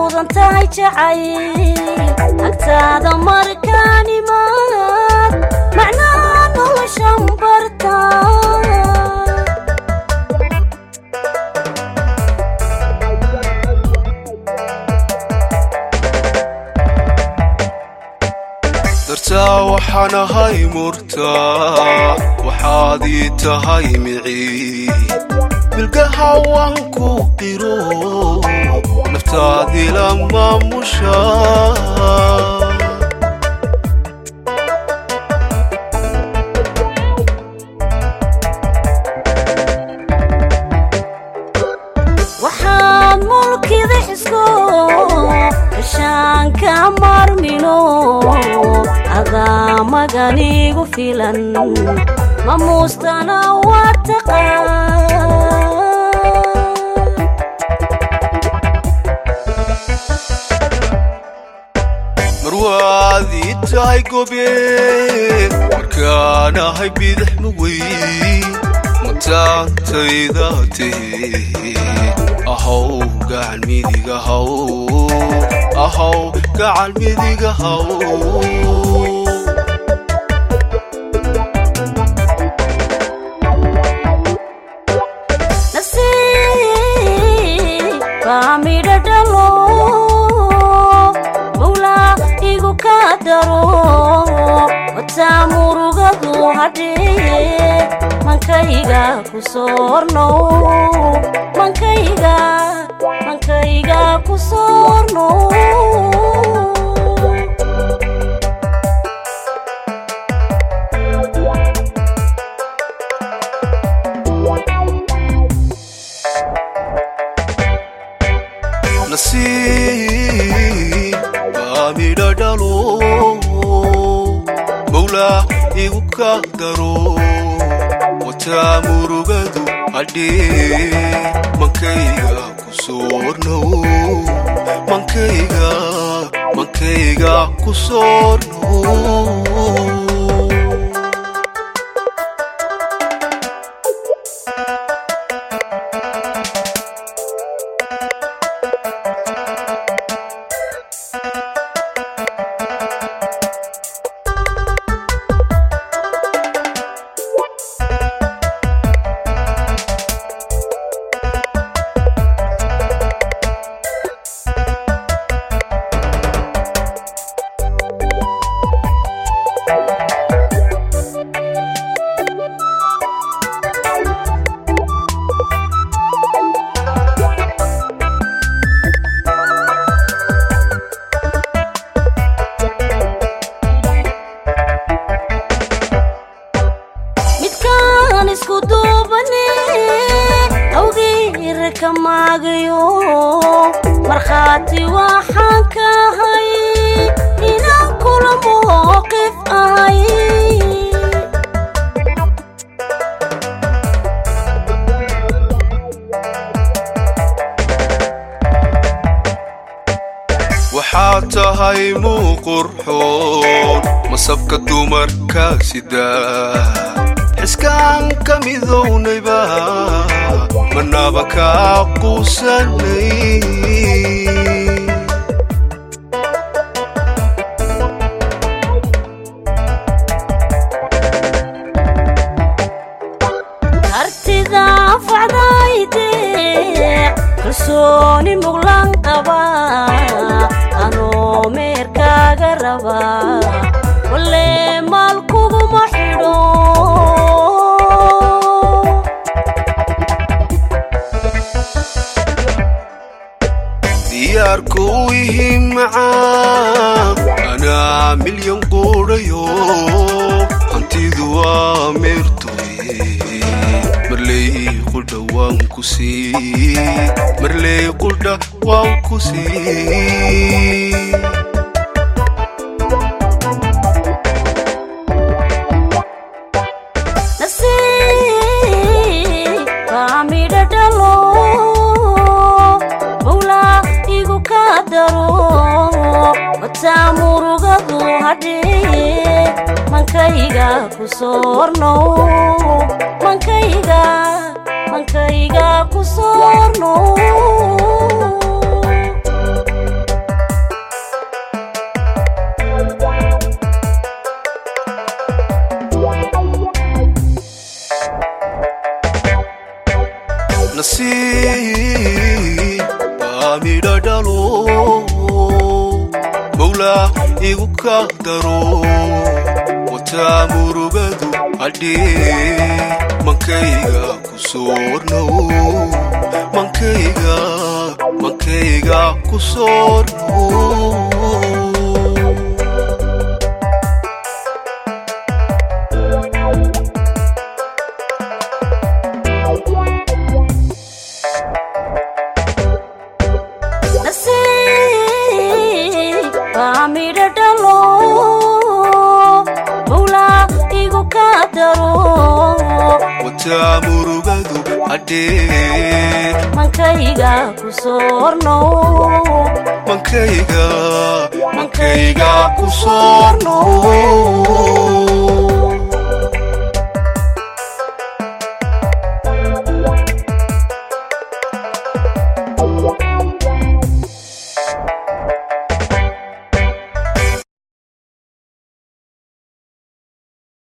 mudan tahay jacayl agtaada markaan imaad macnaha noloshan barta dartaa waxaan ahay murtaa waxaad ii tahay micii milgaha waan ku qiro naftaadii la maamusha waxaad mulkida xisko gashaan ka marmino adaa maganigu filan mamuustana waa taqaan marwaad ii tahay gobeen markaan ahay bidix mawey mataantayda tihi ahow gacan midiga haw ahow gacan midiga haw nasiib baa midho dhalo mawlaa igu ka daro wataa murugadu hadhee mankayga ku soorno mankayga mankayga ku soorno nasiib baa midho dhalo mawlaa igu ka daro wataa murugadu hadhee mankayga ku soornow mankayga mankayga ku soornow midkaan isku duubane awgeera ka maagayo markhaati waxaan ka ahay inaan kula mowqif ahay waxaad tahay muu qurxoon masabka dumarka sidaa xiskaan ka midownayba manaba kaa quusanay artida facdayde kalsooni muglan qaba anoo meerkaaga raba walle maal kuguma xidho diyaarku ihi macaan anaa milyan quudhayo hantidu waa meertoy marley qudha waan ku sii marley qudha waan ku sii nasiib baa midho dhalo mawlaa igu ka daro wataa murugadu hadhee mankayga ku soorno mankayga mankayga ku soorno nasiib baa midha dhalo mawlaa igu ka daro wataa murugadu hadhee mankayga ku soornow mankayga mankayga ku soornow nasiib baa midha dhalo mawlaa igu ka daro wataa murugadu hadhee mankayga ku soornow mankayga mankayga ku soornow